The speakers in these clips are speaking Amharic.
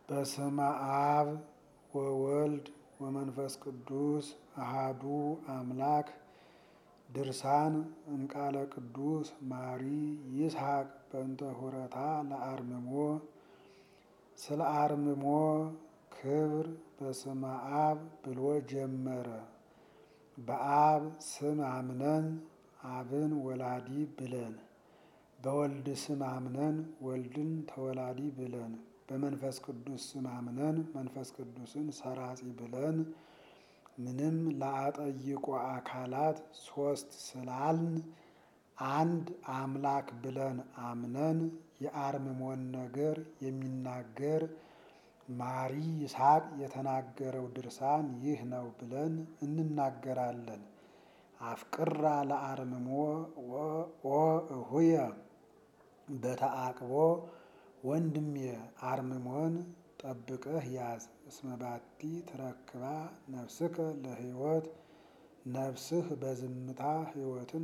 በስመ አብ ወወልድ ወመንፈስ ቅዱስ አሃዱ አምላክ ድርሳን እምቃለ ቅዱስ ማሪ ይስሐቅ በእንተ ሆረታ ለአርምሞ ስለ አርምሞ ክብር በስመ አብ ብሎ ጀመረ። በአብ ስም አምነን አብን ወላዲ ብለን፣ በወልድ ስም አምነን ወልድን ተወላዲ ብለን፣ በመንፈስ ቅዱስ ስም አምነን መንፈስ ቅዱስን ሰራጺ ብለን ምንም ላጠይቆ አካላት ሶስት ስላልን አንድ አምላክ ብለን አምነን የአርምሞን ነገር የሚናገር ማሪ ይስሐቅ የተናገረው ድርሳን ይህ ነው ብለን እንናገራለን። አፍቅራ ለአርምሞ ኦ እሁየ በተአቅቦ ወንድሜ አርምሞን ጠብቀህ ያዝ። እስመ ባቲ ትረክባ ነፍስከ ለሕይወት ነፍስህ በዝምታ ሕይወትን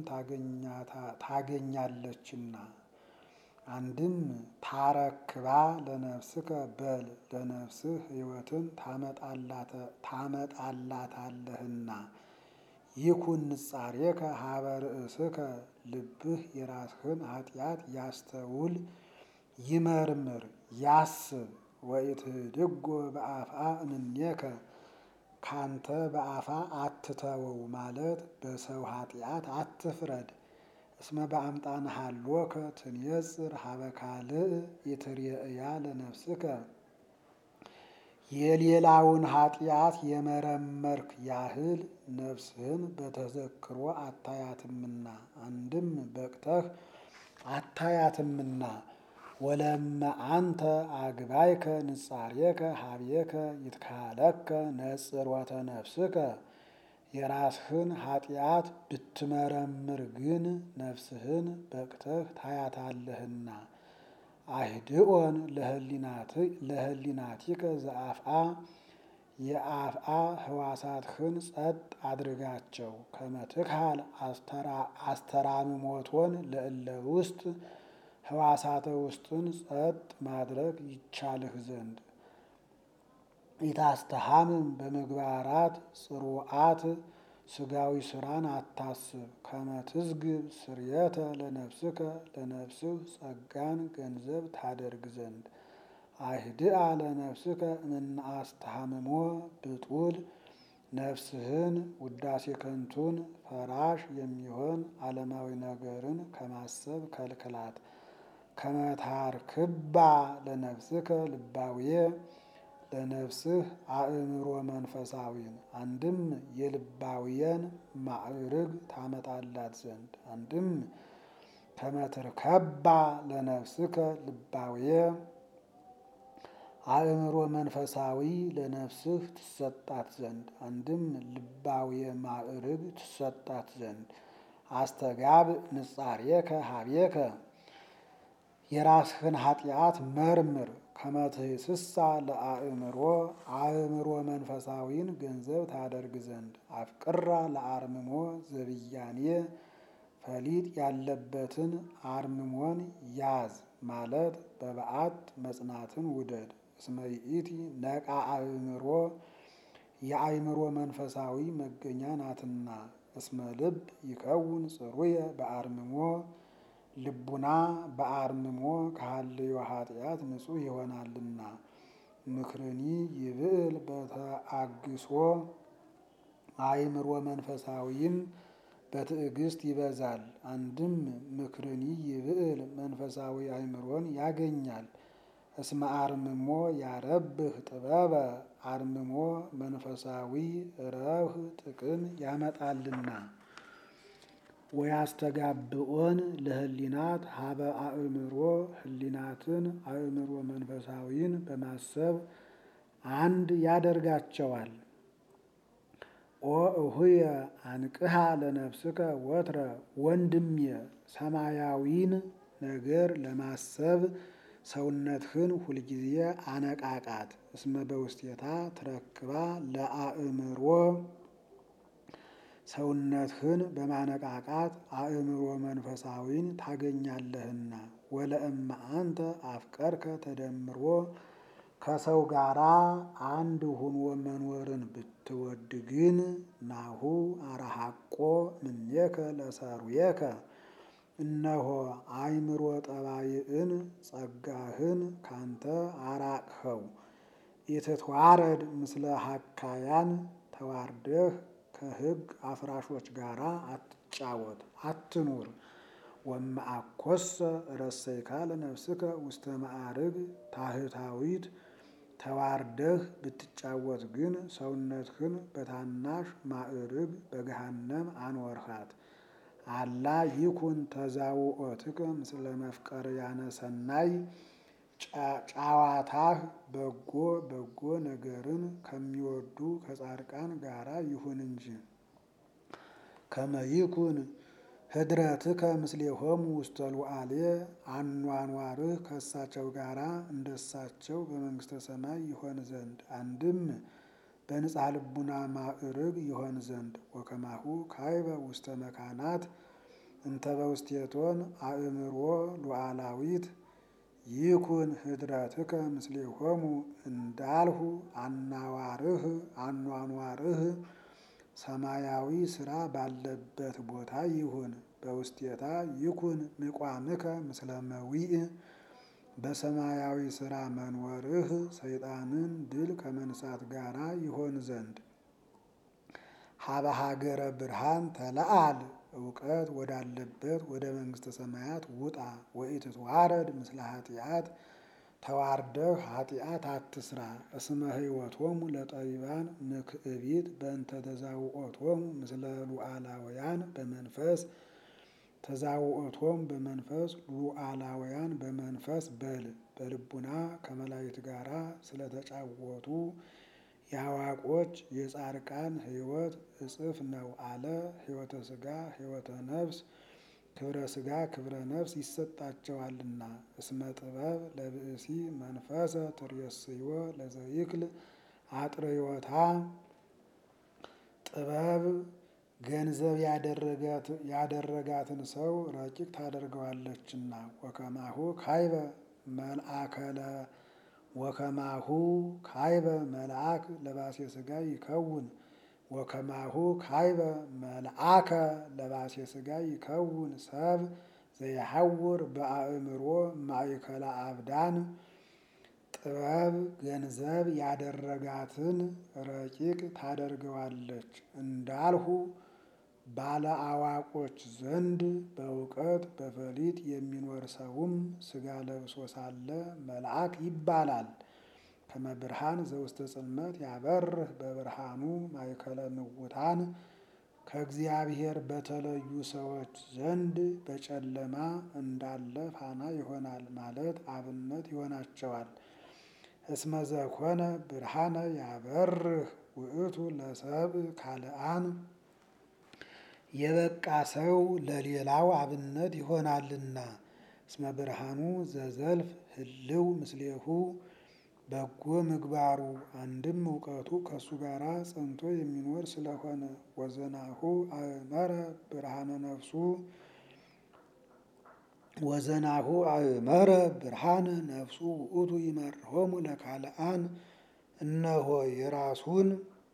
ታገኛለችና። አንድም ታረክባ ለነፍስከ በል ለነፍስህ ሕይወትን ታመጣላታለህና። ይኩን ንጻሬከ ሀበ ርእስከ ልብህ የራስህን ኃጢአት ያስተውል ይመርምር ያስብ። ወኢትህድጎ በአፍአ እምኔከ ካንተ በአፋ አትተወው ማለት በሰው ኃጢአት አትፍረድ። እስመ በአምጣነ ሀሎከ ትንየጽር ሀበ ካልእ ኢትርእያ ለነፍስከ የሌላውን ኃጢአት የመረመርክ ያህል ነፍስህን በተዘክሮ አታያትምና። አንድም በቅተህ አታያትምና። ወለመ አንተ አግባይከ ንጻሬከ ሀብየከ ይትካለከ ነጽሮተ ነፍስከ የራስህን ኃጢአት ብትመረምር ግን ነፍስህን በቅተህ ታያታለህና። አይድኦን ለህሊናቲከ ዘአፍአ የአፍአ ህዋሳትህን ጸጥ አድርጋቸው። ከመትክሃል አስተራምሞቶን ለእለ ውስጥ ህዋሳተ ውስጥን ጸጥ ማድረግ ይቻልህ ዘንድ ኢታስተሃምም በምግባራት ጽሩዓት ስጋዊ ስራን አታስብ። ከመትዝግብ ስርየተ ለነፍስከ ለነፍስህ ጸጋን ገንዘብ ታደርግ ዘንድ አይድአ ለነፍስከ እምነ አስተሃምሞ ብጡል ነፍስህን ውዳሴ ከንቱን ፈራሽ የሚሆን ዓለማዊ ነገርን ከማሰብ ከልክላት። ከመታርክባ ለነፍስከ ልባውየ ለነፍስህ አእምሮ መንፈሳዊን አንድም የልባውየን ማዕርግ ታመጣላት ዘንድ አንድም ከመትርከባ ለነፍስከ ልባውየ አእምሮ መንፈሳዊ ለነፍስህ ትሰጣት ዘንድ አንድም ልባውየ ማዕርግ ትሰጣት ዘንድ አስተጋብ ንጻሬከ ሀቤከ የራስህን ኃጢአት መርምር። ከመትህስሳ ለአእምሮ አእምሮ መንፈሳዊን ገንዘብ ታደርግ ዘንድ አፍቅራ ለአርምሞ ዘብያኔ ፈሊጥ ያለበትን አርምሞን ያዝ ማለት በበዓት መጽናትን ውደድ። እስመ ይእቲ ነቃ አእምሮ የአእምሮ መንፈሳዊ መገኛ ናትና። እስመ ልብ ይከውን ጽሩየ በአርምሞ ልቡና በአርምሞ ከሃልዮ ኃጢአት ንጹሕ ይሆናልና። ምክርኒ ይብዕል በተአግሶ አእምሮ መንፈሳዊም በትዕግስት ይበዛል። አንድም ምክርኒ ይብዕል መንፈሳዊ አእምሮን ያገኛል። እስመ አርምሞ ያረብህ ጥበበ አርምሞ መንፈሳዊ ረብህ ጥቅም ያመጣልና። ወያስተጋብኦን ለህሊናት ሀበ አእምሮ ህሊናትን አእምሮ መንፈሳዊን በማሰብ አንድ ያደርጋቸዋል። ኦ እሁየ አንቅሃ ለነፍስከ ወትረ ወንድሜ ሰማያዊን ነገር ለማሰብ ሰውነትህን ሁልጊዜ አነቃቃት። እስመ በውስቴታ ትረክባ ለአእምሮ ሰውነትህን በማነቃቃት አእምሮ መንፈሳዊን ታገኛለህና። ወለእመ አንተ አፍቀርከ ተደምሮ ከሰው ጋራ አንድ ሁኖ መኖርን ብትወድ ግን ናሁ አረሃቆ ምኔከ ለሰሩየከ እነሆ አእምሮ ጠባይን ጸጋህን ካንተ አራቅኸው። ኢትትዋረድ ምስለ ሀካያን ተዋርደህ ከሕግ አፍራሾች ጋራ አትጫወት አትኑር። ወመአኮሰ ረሰይካ ለነፍስከ ውስተ ማዕርግ ታህታዊት ተዋርደህ ብትጫወት ግን ሰውነትህን በታናሽ ማዕርግ በገሃነም አኖርሃት። አላ ይኩን ተዛውኦትከ ምስለ መፍቀርያነ ሰናይ ጨዋታህ በጎ በጎ ነገርን ከሚወዱ ከጻድቃን ጋራ ይሁን እንጂ። ከመ ይኩን ህድረትከ ምስሌሆሙ ውስተ ሉዓሌ አኗኗርህ ከእሳቸው ጋራ እንደሳቸው በመንግስተ ሰማይ ይሆን ዘንድ አንድም በንጻ ልቡና ማዕርግ ይሆን ዘንድ ወከማሁ ካይበ ውስተ መካናት እንተ በውስቴቶን አእምሮ ሉዓላዊት ይኩን ህድረትከ ምስሌሆሙ እንዳልሁ አናዋርህ አኗኗርህ ሰማያዊ ስራ ባለበት ቦታ ይሁን። በውስቴታ ይኩን ምቋምከ ምስለ መዊእ በሰማያዊ ስራ መኖርህ ሰይጣንን ድል ከመንሳት ጋራ ይሆን ዘንድ ሀበ ሀገረ ብርሃን ተለአል እውቀት ወዳለበት ወደ መንግስተ ሰማያት ውጣ። ወኢትትዋረድ ምስለ ኃጢአት ተዋርደህ ኃጢአት አትስራ። እስመ ህይወቶሙ ለጠቢባን ምክዕቢት በእንተ ተዛውኦቶሙ ምስለ ሉዓላውያን በመንፈስ ተዛውኦቶም በመንፈስ ሉዓላውያን በመንፈስ በል በልቡና ከመላእክት ጋራ ስለተጫወቱ የአዋቆች የጻድቃን ሕይወት እጽፍ ነው አለ። ሕይወተ ስጋ ሕይወተ ነፍስ ክብረ ስጋ ክብረ ነፍስ ይሰጣቸዋልና። እስመ ጥበብ ለብእሲ መንፈሰ ትሬስዮ ለዘይክል አጥርዮታ ጥበብ ገንዘብ ያደረጋትን ሰው ረቂቅ ታደርገዋለችና። ወከማሁ ካይበ መልአከለ ወከማሁ ካይበ መልአክ ለባሴ ስጋ ይከውን ወከማሁ ካይበ መልአከ ለባሴ ስጋ ይከውን ሰብ ዘይሐውር በአእምሮ ማእከለ አብዳን ጥበብ ገንዘብ ያደረጋትን ረቂቅ ታደርገዋለች እንዳልሁ ባለ አዋቆች ዘንድ በእውቀት በፈሊጥ የሚኖር ሰውም ስጋ ለብሶ ሳለ መልአክ ይባላል። ከመ ብርሃን ዘውስተ ጽልመት ያበርህ በብርሃኑ ማእከለ ንውታን ከእግዚአብሔር በተለዩ ሰዎች ዘንድ በጨለማ እንዳለ ፋና ይሆናል ማለት አብነት ይሆናቸዋል። እስመ ዘኮነ ብርሃነ ያበርህ ውእቱ ለሰብእ ካልአን የበቃ ሰው ለሌላው አብነት ይሆናልና። እስመ ብርሃኑ ዘዘልፍ ህልው ምስሌሁ በጎ ምግባሩ አንድም እውቀቱ ከእሱ ጋራ ጸንቶ የሚኖር ስለሆነ ወዘናሁ አእመረ ብርሃነ ነፍሱ ወዘናሁ አእመረ ብርሃነ ነፍሱ ውእቱ ይመርሆሙ ለካልአን እነሆ የራሱን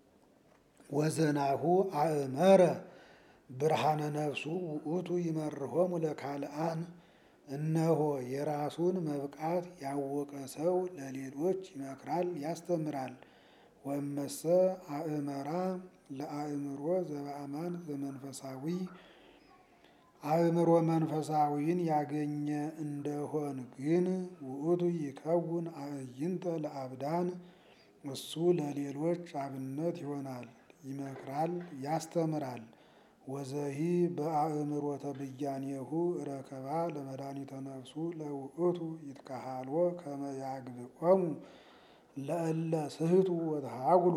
ወዘናሁ አእመረ ብርሃነ ነፍሱ ውእቱ ይመርሆሙ ለካልአን እነሆ የራሱን መብቃት ያወቀ ሰው ለሌሎች ይመክራል ያስተምራል። ወመሰ አእመራ ለአእምሮ ዘበአማን ዘመንፈሳዊ አእምሮ መንፈሳዊን ያገኘ እንደሆን ግን ውእቱ ይከውን አዕይንተ ለአብዳን እሱ ለሌሎች አብነት ይሆናል፣ ይመክራል፣ ያስተምራል። ወዘሂ በአእምሮተ ብያኔሁ ረከባ ለመድኃኒተ ነፍሱ ለውእቱ ይትካሃልዎ ከመ ያግብኦሙ ለእለ ስሕቱ ወተሃጉሉ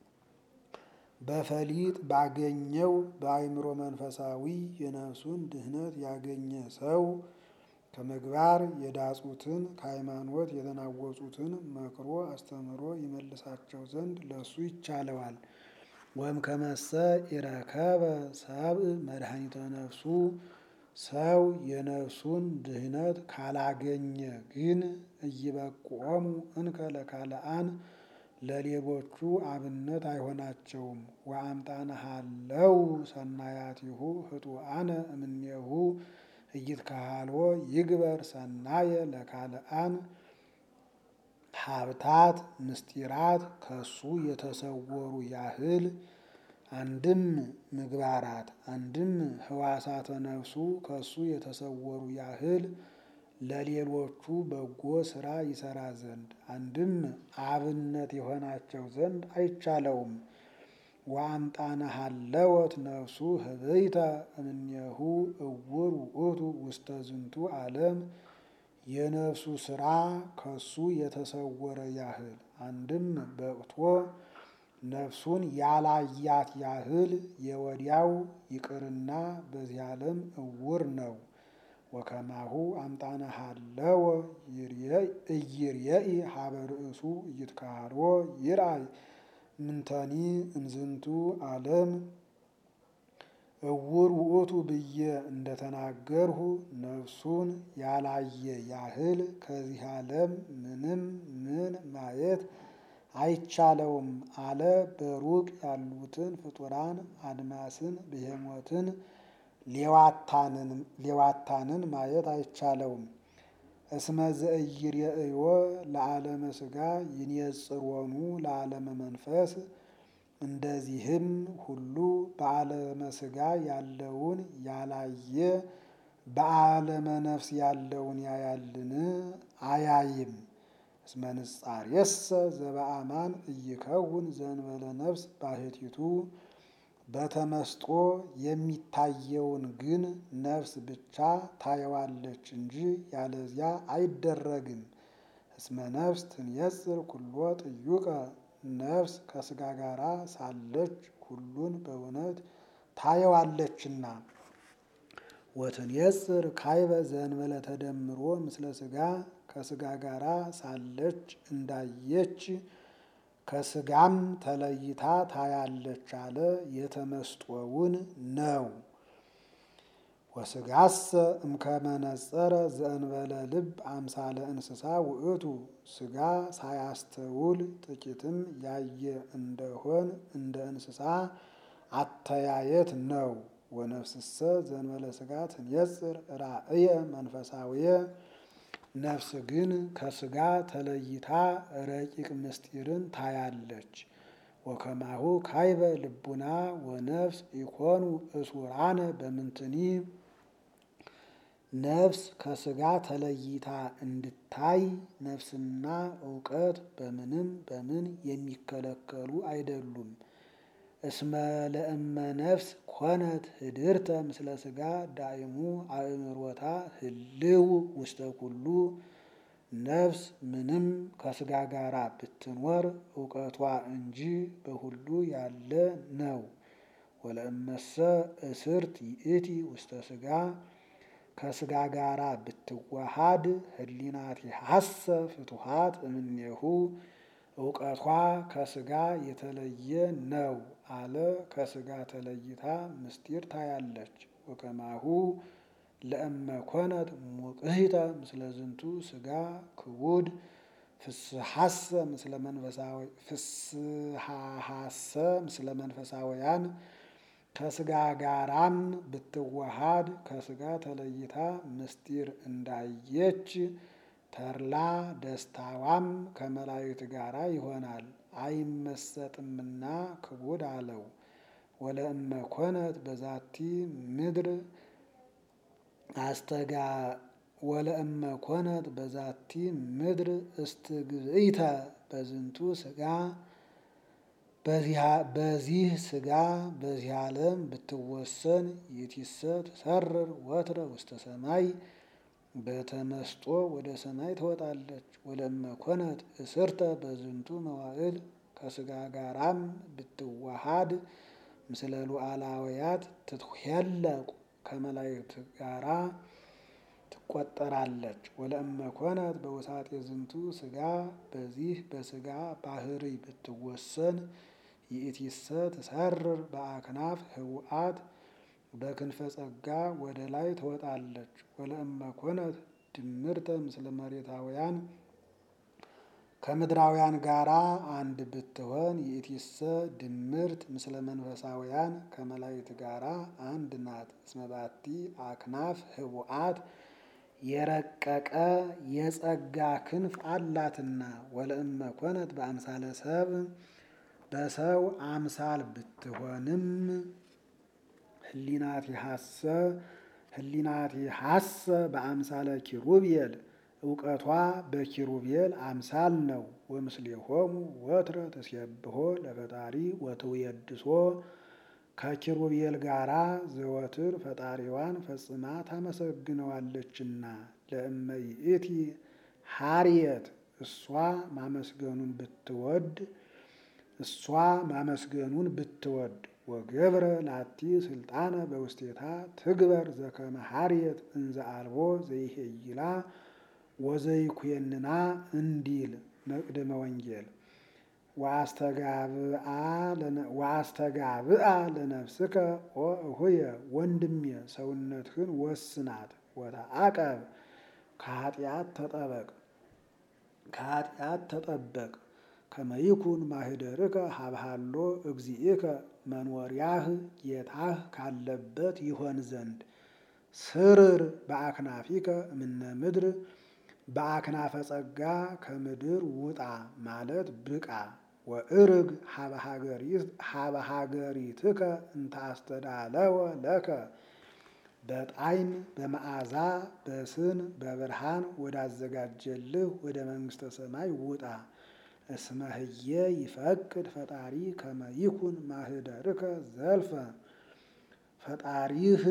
በፈሊጥ ባገኘው በአእምሮ መንፈሳዊ የነፍሱን ድህነት ያገኘ ሰው ከምግባር የዳጹትን ከሃይማኖት የተናወጹትን መክሮ አስተምሮ ይመልሳቸው ዘንድ ለሱ ይቻለዋል። ወም ከመሰ ኢረከበ ሰብእ መድኃኒተ ነፍሱ ሰው የነፍሱን ድህነት ካላገኘ ግን እይበቁዖሙ እንከ ለካልአን ለሌሎቹ አብነት አይሆናቸውም። ወአምጣነሃለው ሰናያቲሁ ህጡአነ እምኔሁ እይትከሃልዎ ይግበር ሰናየ ለካልአን ሀብታት ምስጢራት ከሱ የተሰወሩ ያህል አንድም ምግባራት አንድም ህዋሳተ ነፍሱ ከሱ የተሰወሩ ያህል ለሌሎቹ በጎ ስራ ይሰራ ዘንድ አንድም አብነት የሆናቸው ዘንድ አይቻለውም። ወአምጣነሃለወት ነፍሱ ህበይተ እምኔሁ እውር ውእቱ ውስተ ዝንቱ ዓለም የነፍሱ ስራ ከሱ የተሰወረ ያህል አንድም በቅቶ ነፍሱን ያላያት ያህል የወዲያው ይቅርና በዚህ ዓለም እውር ነው። ወከማሁ አምጣነሃለወ እይርየኢ ሀበ ርእሱ እይትከሃልዎ ይርአይ ምንተኒ እምዝንቱ ዓለም እውር ውእቱ ብዬ እንደተናገርሁ ነፍሱን ያላየ ያህል ከዚህ ዓለም ምንም ምን ማየት አይቻለውም አለ። በሩቅ ያሉትን ፍጡራን አድማስን፣ ብሄሞትን፣ ሌዋታንን ማየት አይቻለውም። እስመ ዘኢይሬእዮ ለዓለመ ሥጋ ይንየጽሮኑ ለዓለመ መንፈስ እንደዚህም ሁሉ በዓለመ ሥጋ ያለውን ያላየ በዓለመ ነፍስ ያለውን ያያልን? አያይም። እስመ ንጻሬሰ ዘበአማን እይከውን ዘእንበለ ነፍስ ባሕቲቱ በተመስጦ የሚታየውን ግን ነፍስ ብቻ ታየዋለች እንጂ ያለዚያ አይደረግም። እስመ ነፍስ ትንየጽር ኩሎ ጥዩቀ ነፍስ ከሥጋ ጋር ሳለች ሁሉን በእውነት ታየዋለችና። ወትንየጽር ካይበ ዘእንበለ ተደምሮ ምስለ ሥጋ ከሥጋ ጋር ሳለች እንዳየች ከሥጋም ተለይታ ታያለች አለ። የተመስጦውን ነው። ወሥጋሰ እምከመ ነጸረ ዘእንበለ ልብ አምሳለ እንስሳ ውእቱ ሥጋ ሳያስተውል ጥቂትም ያየ እንደሆን እንደ እንስሳ አተያየት ነው። ወነፍስሰ ዘእንበለ ሥጋ ትንየጽር ራእየ መንፈሳዊየ ነፍስ ግን ከሥጋ ተለይታ ረቂቅ ምስጢርን ታያለች። ወከማሁ ካይበ ልቡና ወነፍስ ኢኮኑ እሱራነ በምንትኒ ነፍስ ከሥጋ ተለይታ እንድታይ ነፍስና እውቀት በምንም በምን የሚከለከሉ አይደሉም። እስመ ለእመ ነፍስ ኮነት ህድርተ ምስለ ሥጋ ዳይሙ አእምሮታ ህልው ውስተ ኩሉ ነፍስ ምንም ከሥጋ ጋር ብትኖር እውቀቷ እንጂ በሁሉ ያለ ነው። ወለእመሰ እስርት ይእቲ ውስተ ሥጋ ከሥጋ ጋር ብትዋሃድ ህሊናቲሃሰ ፍቱሃት እምኔሁ እውቀቷ ከሥጋ የተለየ ነው አለ። ከሥጋ ተለይታ ምስጢር ታያለች። ወከማሁ ለእመ ኮነት ሙቅሂተ ምስለ ዝንቱ ሥጋ ክቡድ ፍስሐሰ ምስለ መንፈሳዊ ፍስሐሐሰ ምስለ መንፈሳውያን ከሥጋ ጋራም ብትዋሃድ ከሥጋ ተለይታ ምስጢር እንዳየች ተድላ ደስታዋም ከመላእክት ጋራ ይሆናል። አይመሰጥምና ክቡድ አለው። ወለእመ ኮነት በዛቲ ምድር አስተጋ ወለእመ ኮነት በዛቲ ምድር እስትግዝኢተ በዝንቱ ሥጋ በዚህ ሥጋ በዚህ ዓለም ብትወሰን ይእቲሰ ትሰርር ወትረ ውስተ ሰማይ በተመስጦ ወደ ሰማይ ትወጣለች። ወለእመ ኮነት እስርተ በዝንቱ መዋዕል ከሥጋ ጋራም ብትዋሃድ ምስለ ሉዓላውያት ትትሄለቁ ከመላእክት ጋራ ትቆጠራለች። ወለእመ ኮነት በውሳጤ ዝንቱ ሥጋ በዚህ በሥጋ ባህሪ ብትወሰን ይእቲሰ ትሰርር በአክናፍ ህውአት በክንፈ ጸጋ ወደ ላይ ትወጣለች። ወለእመ ኮነት ድምርተ ምስለ መሬታውያን ከምድራውያን ጋራ አንድ ብትሆን ይእቲሰ ድምርት ምስለ መንፈሳውያን ከመላእክት ጋራ አንድ ናት። እስመ ባቲ አክናፍ ህቡአት የረቀቀ የጸጋ ክንፍ አላትና። ወለእመ ኮነት በአምሳለ ሰብ በሰው አምሳል ብትሆንም ህሊናቲሃሰ ህሊናቲሃሰ በአምሳለ ኪሩቤል እውቀቷ በኪሩቤል አምሳል ነው። ወምስሌሆሙ ወትረ ተሴብሖ ለፈጣሪ ወትውየድሶ ከኪሩቤል ጋራ ዘወትር ፈጣሪዋን ፈጽማ ታመሰግነዋለችና። ለእመ ይእቲ ሀርየት እሷ ማመስገኑን ብትወድ እሷ ማመስገኑን ብትወድ ወገብረ ላቲ ስልጣነ በውስቴታ ትግበር ዘከመ ሀርየት እንዘ አልቦ ዘይሄይላ ወዘይኩየንና እንዲል መቅድመ ወንጌል ወአስተጋብአ ለነፍስከ ኦ እሁየ ወንድሜ ሰውነትህን ወስናት ወተአቀብ ከኃጢአት ተጠበቅ ከኃጢአት ተጠበቅ ከመይኩን ማህደርከ ሀብሃሎ እግዚእከ መኖሪያህ ጌታህ ካለበት ይሆን ዘንድ ስርር በአክናፊከ እምነ ምድር በአክናፈ ጸጋ ከምድር ውጣ ማለት ብቃ። ወእርግ ሀበ ሀገሪትከ እንተ አስተዳለወ ለከ በጣዕም በመዓዛ በስን በብርሃን ወዳዘጋጀልህ ወደ መንግሥተ ሰማይ ውጣ። እስመ ህየ ይፈቅድ ፈጣሪ ከመ ይኩን ማህደርከ ዘልፈ ፈጣሪህ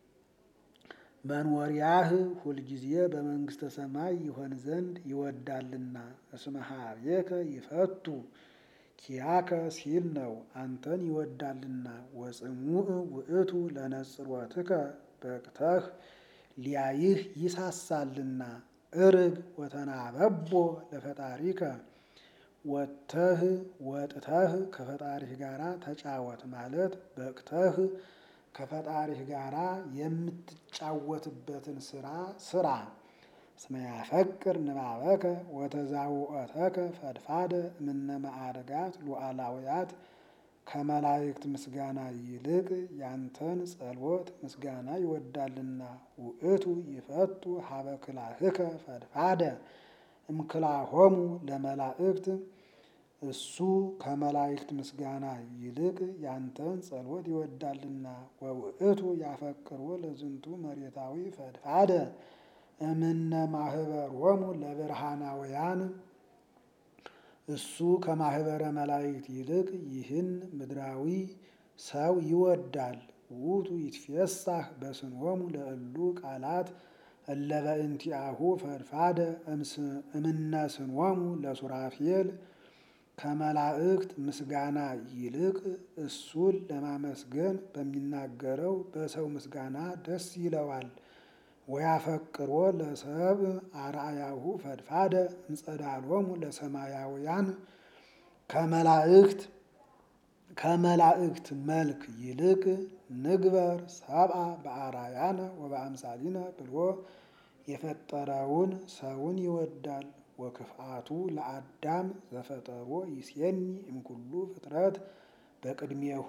መኖሪያህ ሁልጊዜ በመንግሥተ ሰማይ ይሆን ዘንድ ይወዳልና። እስመ ኀቤከ ይፈቱ ኪያከ ሲል ነው አንተን ይወዳልና። ወጽሙዕ ውእቱ ለነጽሮትከ በቅተህ ሊያይህ ይሳሳልና። እርግ ወተናበቦ ለፈጣሪከ ወጥተህ ወጥተህ ከፈጣሪህ ጋራ ተጫወት ማለት በቅተህ ከፈጣሪህ ጋራ የምትጫወትበትን ስራ ስራ። እስመ ያፈቅር ንባበከ ወተዛውኦተከ ፈድፋደ እምነ ማዕርጋት ሉዓላውያት ከመላእክት ምስጋና ይልቅ ያንተን ጸሎት ምስጋና ይወዳልና። ውእቱ ይፈቱ ሀበ ክላህከ ፈድፋደ እምክላሆሙ ለመላእክት እሱ ከመላእክት ምስጋና ይልቅ ያንተን ጸሎት ይወዳልና። ወውእቱ ያፈቅሮ ለዝንቱ መሬታዊ ፈድፋደ እምነ ማህበሮሙ ለብርሃናውያን እሱ ከማህበረ መላእክት ይልቅ ይህን ምድራዊ ሰው ይወዳል። ውእቱ ይትፌሳህ በስንሆሙ ለእሉ ቃላት እለ በእንቲአሁ ፈድፋደ እምነ ስንሆሙ ለሱራፌል ከመላእክት ምስጋና ይልቅ እሱን ለማመስገን በሚናገረው በሰው ምስጋና ደስ ይለዋል። ወያፈቅሮ ለሰብ አርአያሁ ፈድፋደ እምጸዳሎሙ ለሰማያውያን ከመላእክት ከመላእክት መልክ ይልቅ ንግበር ሰብአ በአርአያነ ወበአምሳሊነ ብሎ የፈጠረውን ሰውን ይወዳል። ወክፍአቱ ለአዳም ዘፈጠሮ ይሴኒ እምኩሉ ፍጥረት በቅድሜሁ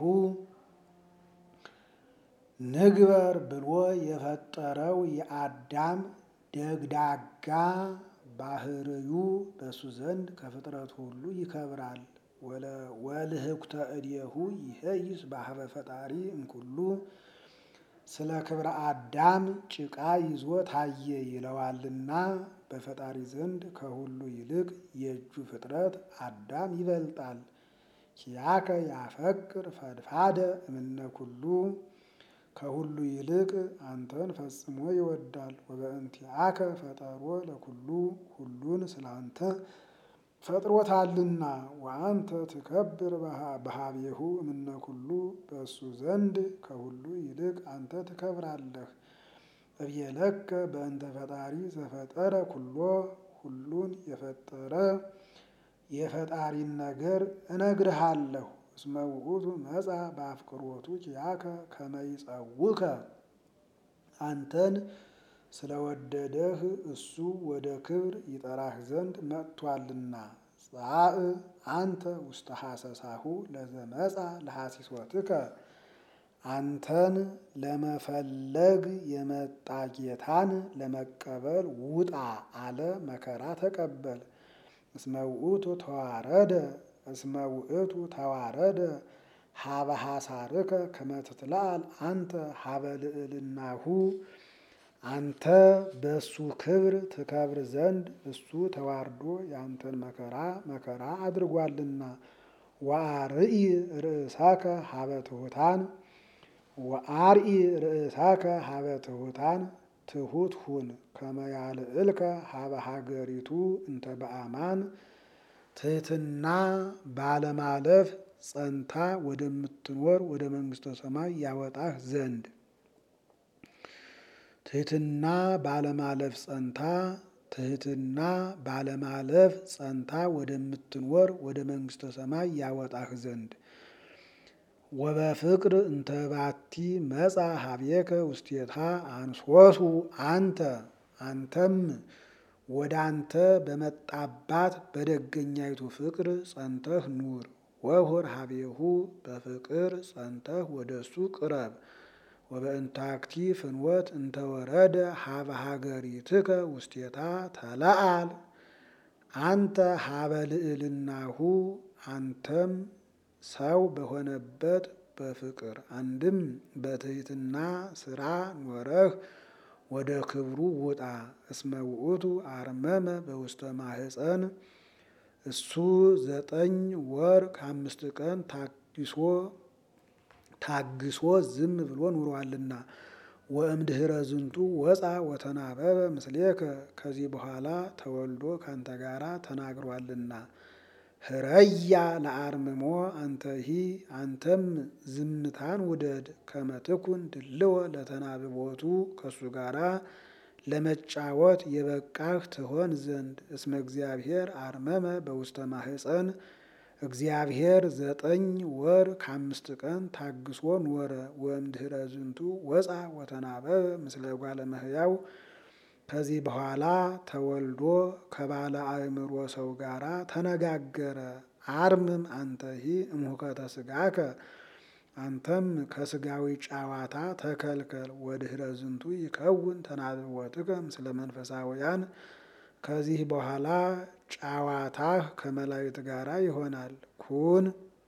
ንግበር ብሎ የፈጠረው የአዳም ደግዳጋ ባህርዩ በሱ ዘንድ ከፍጥረት ሁሉ ይከብራል። ወልህኩተ እዴሁ ይሄይስ ባህበ ፈጣሪ እምኩሉ ስለ ክብረ አዳም ጭቃ ይዞ ታየ ይለዋልና በፈጣሪ ዘንድ ከሁሉ ይልቅ የእጁ ፍጥረት አዳም ይበልጣል። ኪያከ ያፈቅር ፈድፋደ እምነ ኩሉ ከሁሉ ይልቅ አንተን ፈጽሞ ይወዳል። ወበእንቲአከ ፈጠሮ ለኩሉ ሁሉን ስላንተ ፈጥሮታልና። ወአንተ ትከብር በሀቤሁ እምነ ኩሉ በእሱ ዘንድ ከሁሉ ይልቅ አንተ ትከብራለህ። እብየለከ በእንተ ፈጣሪ ዘፈጠረ ኩሎ ሁሉን የፈጠረ የፈጣሪን ነገር እነግርሃለሁ። እስመ ውእቱ መጻ በአፍቅሮቱ ኪያከ ከመ ይጸውከ አንተን ስለወደደህ እሱ ወደ ክብር ይጠራህ ዘንድ መጥቷልና። ጻእ አንተ ውስተ ሐሰሳሁ ለዘመጻ ለሐሲሶትከ አንተን ለመፈለግ የመጣ ጌታን ለመቀበል ውጣ አለ። መከራ ተቀበል። እስመ ውእቱ ተዋረደ እስመ ውእቱ ተዋረደ ሀበ ሐሳርከ ከመ ትትለአል አንተ ሀበ ልዕልናሁ አንተ በእሱ ክብር ትከብር ዘንድ እሱ ተዋርዶ ያንተን መከራ መከራ አድርጓልና። ወአርኢ ርእሳከ ሀበ ትሑታን ወአርኢ ርእሳከ ሀበ ትሑታን ትሑት ሁን ከመ ያልዕልከ ሀበ ሀገሪቱ እንተ በአማን ትሕትና ባለማለፍ ጸንታ ወደምትኖር ወደ መንግሥተ ሰማይ ያወጣህ ዘንድ ትሕትና ባለማለፍ ጸንታ ትሕትና ባለማለፍ ጸንታ ወደምትኖር ወደ መንግሥተ ሰማይ ያወጣህ ዘንድ ወበፍቅር እንተ ባቲ መጻ ሀቤከ ውስቴታ አንሶሱ አንተ አንተም ወደ አንተ በመጣባት በደገኛይቱ ፍቅር ጸንተህ ኑር። ወሁር ሀቤሁ በፍቅር ጸንተህ ወደ እሱ ቅረብ። ወበእንታክቲ ፍንወት እንተወረደ ሀበ ሀገሪትከ ውስቴታ ተለአል አንተ ሀበ ልዕልናሁ አንተም ሰው በሆነበት በፍቅር አንድም በትሕትና ስራ ኖረህ ወደ ክብሩ ውጣ። እስመ ውእቱ አርመመ በውስተ ማህፀን እሱ ዘጠኝ ወር ከአምስት ቀን ታግሶ ታግሶ ዝም ብሎ ኑሯልና። ወእምድኅረ ዝንቱ ወፃ ወተናበበ ምስሌከ ከዚህ በኋላ ተወልዶ ካንተ ጋራ ተናግሯልና። ህረያ ለአርምሞ አንተሂ አንተም ዝምታን ውደድ። ከመትኩን ድልወ ለተናብቦቱ ከእሱ ጋራ ለመጫወት የበቃህ ትሆን ዘንድ እስመ እግዚአብሔር አርመመ በውስተ ማህፀን እግዚአብሔር ዘጠኝ ወር ከአምስት ቀን ታግሶ ኖረ። ወእምድኅረ ዝንቱ ወፃ ወተናበበ ምስለ እጓለ እመሕያው ከዚህ በኋላ ተወልዶ ከባለ አእምሮ ሰው ጋራ ተነጋገረ። አርምም አንተሂ እምሁከተ ሥጋከ አንተም ከስጋዊ ጨዋታ ተከልከል። ወድኅረ ዝንቱ ይከውን ተናብቦትከ ምስለ መንፈሳውያን ከዚህ በኋላ ጨዋታህ ከመላእክት ጋራ ይሆናል። ኩን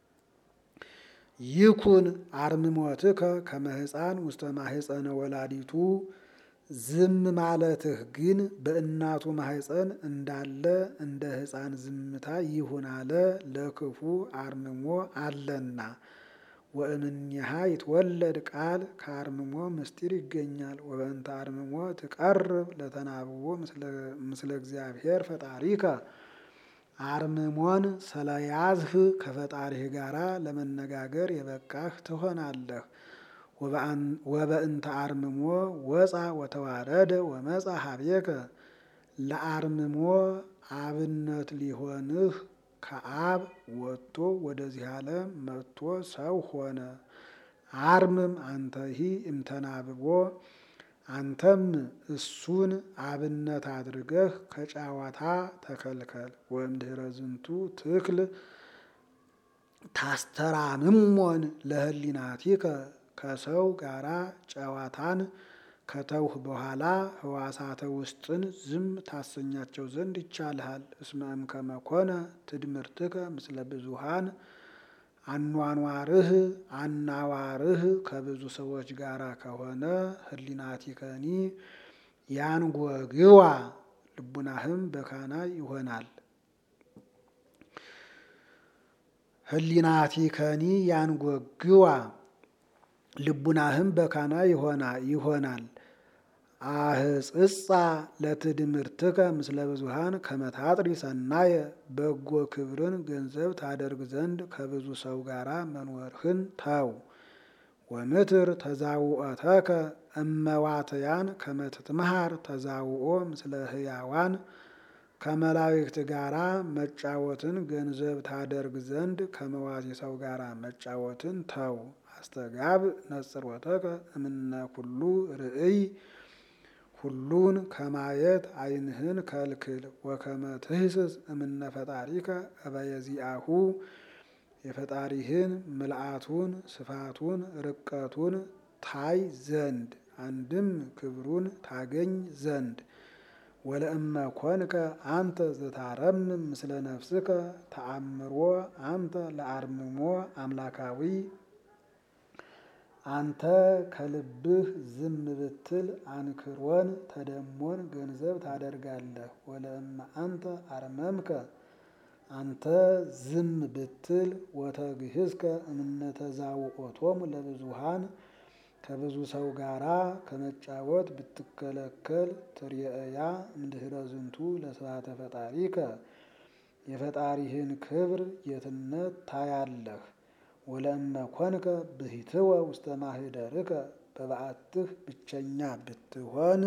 ይኩን አርምሞትከ ከመ ሕፃን ውስተ ማህፀነ ወላዲቱ ዝም ማለትህ ግን በእናቱ ማህፀን እንዳለ እንደ ሕፃን ዝምታ ይሁን አለ። ለክፉ አርምሞ አለና ወእምኔሃ ይትወለድ ቃል ከአርምሞ ምስጢር ይገኛል። ወበእንተ አርምሞ ትቀርብ ለተናብቦ ምስለ እግዚአብሔር ፈጣሪከ አርምሞን ስለያዝህ ከፈጣሪህ ጋራ ለመነጋገር የበቃህ ትሆናለህ። ወበእንተ አርምሞ ወፃ ወተዋረደ ወመፃ ሀቤከ ለአርምሞ አብነት ሊሆንህ ከአብ ወጥቶ ወደዚህ ዓለም መጥቶ ሰው ሆነ። አርምም አንተሂ እምተናብቦ አንተም እሱን አብነት አድርገህ ከጨዋታ ተከልከል። ወእምድኅረ ዝንቱ ትክል ታስተራምሞን ለህሊናቲከ ከሰው ጋራ ጨዋታን ከተውህ በኋላ ህዋሳተ ውስጥን ዝም ታሰኛቸው ዘንድ ይቻልሃል። እስመ እምከመ ኮነ ትድምርትከ ምስለ ብዙሃን አኗኗርህ አናዋርህ ከብዙ ሰዎች ጋራ ከሆነ ህሊናቲከኒ ያንጎግዋ ልቡናህም በካና ይሆናል። ህሊናቲከኒ ያንጎግዋ ልቡናህም በካና ይሆናል። አህጽጻ ለትድምርትከ ምስለ ብዙሃን ከመታጥሪ ሰናየ በጎ ክብርን ገንዘብ ታደርግ ዘንድ ከብዙ ሰው ጋራ መኖርህን ተው። ወምትር ተዛውኦተከ እመዋትያን ከመትትምሃር ተዛውኦ ምስለ ህያዋን ከመላእክት ጋራ መጫወትን ገንዘብ ታደርግ ዘንድ ከመዋቲ ሰው ጋራ መጫወትን ተው። አስተጋብ ነጽሮተከ እምነ ኩሉ ርእይ ሁሉን ከማየት ዓይንህን ከልክል። ወከመ ትህስስ እምነ ፈጣሪከ እበየዚአሁ የፈጣሪህን ምልአቱን ስፋቱን ርቀቱን ታይ ዘንድ አንድም ክብሩን ታገኝ ዘንድ ወለእመ ኮንከ አንተ ዘታረምም ምስለ ነፍስከ ተአምሮ አንተ ለአርምሞ አምላካዊ አንተ ከልብህ ዝም ብትል አንክሮን ተደሞን ገንዘብ ታደርጋለህ። ወለእመ አንተ አርመምከ አንተ ዝም ብትል ወተግህዝከ እምነተዛውኦቶሙ ለብዙሃን ከብዙ ሰው ጋራ ከመጫወት ብትከለከል ትርየእያ እምድኅረ ዝንቱ ለስብሐተ ፈጣሪከ የፈጣሪህን ክብር ጌትነት ታያለህ። ወለእመ ኮንከ ብሂትወ ውስተ ማኅደርከ በበዓትህ ብቸኛ ብትሆን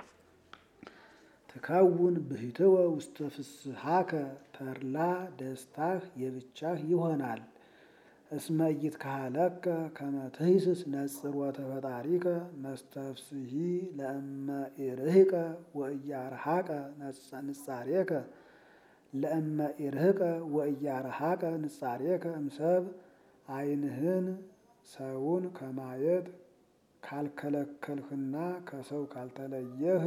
ትከውን ብሂትወ ውስተ ፍስሓከ ተድላ ደስታህ የብቻህ ይሆናል። እስመ ኢይትከሀለከ ከመ ትሂስስ ነጽሮተ ፈጣሪከ መስተፍስሒ ለእመ ኢርህቀ ወኢያርሐቀ ንጻሬከ ለእመ ኢርህቀ ወኢያርሐቀ ንጻሬከ እምሰብ ዓይንህን ሰውን ከማየት ካልከለከልህና ከሰው ካልተለየህ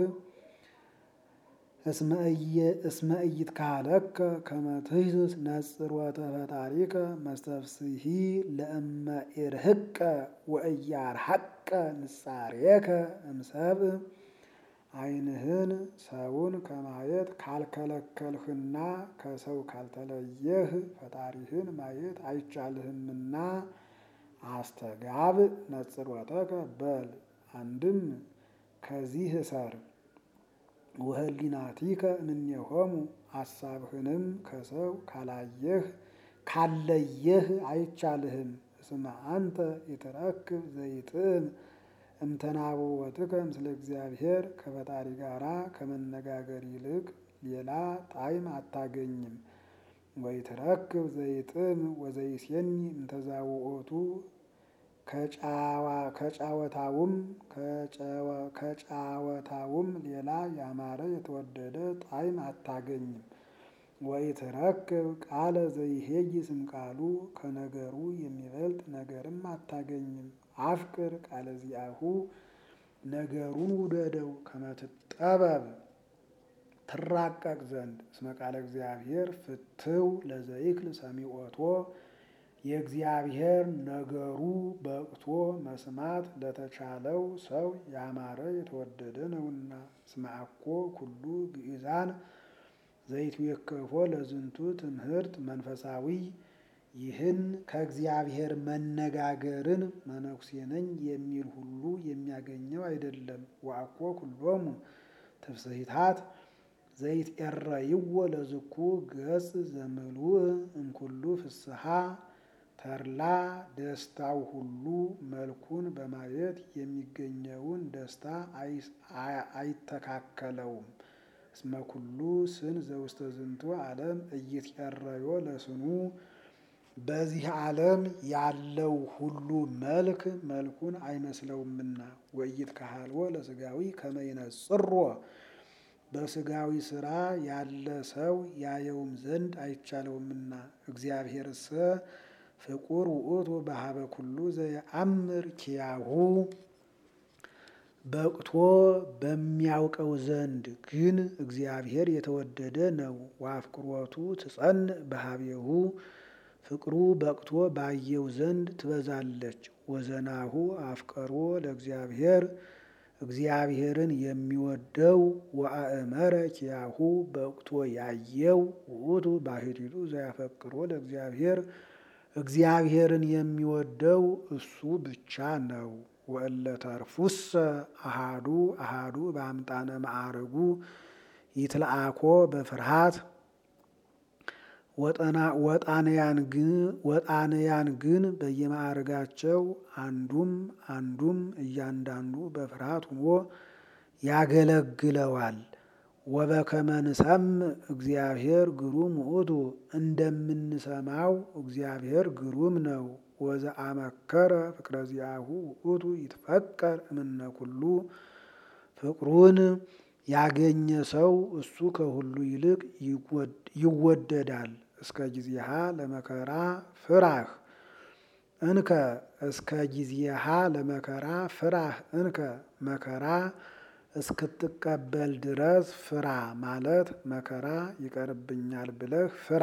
እስመ ኢይትከሀለከ ከመ ትሂስስ ነጽሮተ ፈጣሪከ መስተፍስሒ ለእመ ኢርህቀ ወኢያርሐቀ ንጻሬከ እምሰብ ዓይንህን ሰውን ከማየት ካልከለከልህና ከሰው ካልተለየህ ፈጣሪህን ማየት አይቻልህምና አስተጋብ ነጽሮተከ በል አንድም ከዚህ እሰር ወህሊናቲከ እምኔሆሙ አሳብህንም ከሰው ካላየህ ካለየህ አይቻልህም። እስመ አንተ ኢትረክብ ዘይጥም እምተናብወትከ ምስለ እግዚአብሔር ከፈጣሪ ጋራ ከመነጋገር ይልቅ ሌላ ጣዕም አታገኝም። ወኢትረክብ ዘይጥም ወዘይሴኒ እምተዛውኦቱ ከጫወታውም ከጫወታውም ሌላ ያማረ የተወደደ ጣዕም አታገኝም። ወኢትረክብ ቃለ ዘይሄይስ እምቃሉ ከነገሩ የሚበልጥ ነገርም አታገኝም። አፍቅር ቃለ ዚአሁ ነገሩን ውደደው ከመትጠበብ ትራቀቅ ዘንድ እስመ ቃለ እግዚአብሔር ፍትው ለዘይክል ሰሚዖቶ የእግዚአብሔር ነገሩ በቅቶ መስማት ለተቻለው ሰው ያማረ የተወደደ ነውና። እስመ አኮ ኩሉ ግእዛን ዘይትዌከፎ ለዝንቱ ትምህርት መንፈሳዊ ይህን ከእግዚአብሔር መነጋገርን መነኩሴ ነኝ የሚል ሁሉ የሚያገኘው አይደለም። ወአኮ ኩሎሙ ትፍስሒታት ዘይትኤረይዎ ለዝኩ ገጽ ዘምሉእ እምኩሉ ፍስሓ ተድላ ደስታው ሁሉ መልኩን በማየት የሚገኘውን ደስታ አይተካከለውም። እስመ ኩሉ ስን ዘውስተ ዝንቱ ዓለም ኢይትኤረዮ ለስኑ በዚህ ዓለም ያለው ሁሉ መልክ መልኩን አይመስለውምና። ወኢይትከሀልዎ ለሥጋዊ ከመ ይነጽሮ በሥጋዊ ሥራ ያለ ሰው ያየውም ዘንድ አይቻለውምና። እግዚአብሔርሰ ፍቁር ውእቱ በሀበ ኩሉ ዘየአምር ኪያሁ በቅቶ በሚያውቀው ዘንድ ግን እግዚአብሔር የተወደደ ነው። ወአፍቅሮቱ ትጸንዕ በሀቤሁ ፍቅሩ በቅቶ ባየው ዘንድ ትበዛለች። ወዘናሁ አፍቀሮ ለእግዚአብሔር እግዚአብሔርን የሚወደው ወአእመረ ኪያሁ በቅቶ ያየው ውእቱ ባሕቲቱ ዘያፈቅሮ ለእግዚአብሔር እግዚአብሔርን የሚወደው እሱ ብቻ ነው። ወእለ ተርፉሰ አሃዱ አሃዱ በአምጣነ ማዕረጉ ይትለአኮ በፍርሃት ወጣንያን ግን በየማዕረጋቸው አንዱም አንዱም እያንዳንዱ በፍርሃት ሆኖ ያገለግለዋል። ወበከመ ንሰምዕ እግዚአብሔር ግሩም ውእቱ እንደምንሰማው እግዚአብሔር ግሩም ነው። ወዘአመከረ ፍቅረ ዚአሁ ውእቱ ይትፈቀር እምነ ኩሉ ፍቅሩን ያገኘ ሰው እሱ ከሁሉ ይልቅ ይወደዳል። እስከ ጊዜሃ ለመከራ ፍራህ እንከ እስከ ጊዜሃ ለመከራ ፍራህ እንከ መከራ እስክትቀበል ድረስ ፍራ ማለት መከራ ይቀርብኛል ብለህ ፍራ።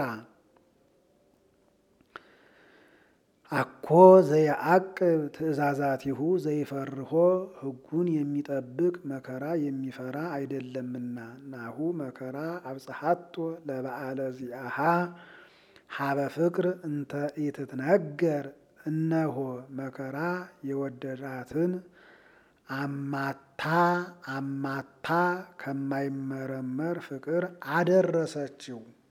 አኮ ዘየአቅብ ትእዛዛቲሁ ዘይፈርሆ ሕጉን የሚጠብቅ መከራ የሚፈራ አይደለምና። ናሁ መከራ አብጽሐቶ ለበዓለ ዚአሃ ሀበ ፍቅር እንተ ኢትትነገር እነሆ መከራ የወደዳትን አማታ አማታ ከማይመረመር ፍቅር አደረሰችው።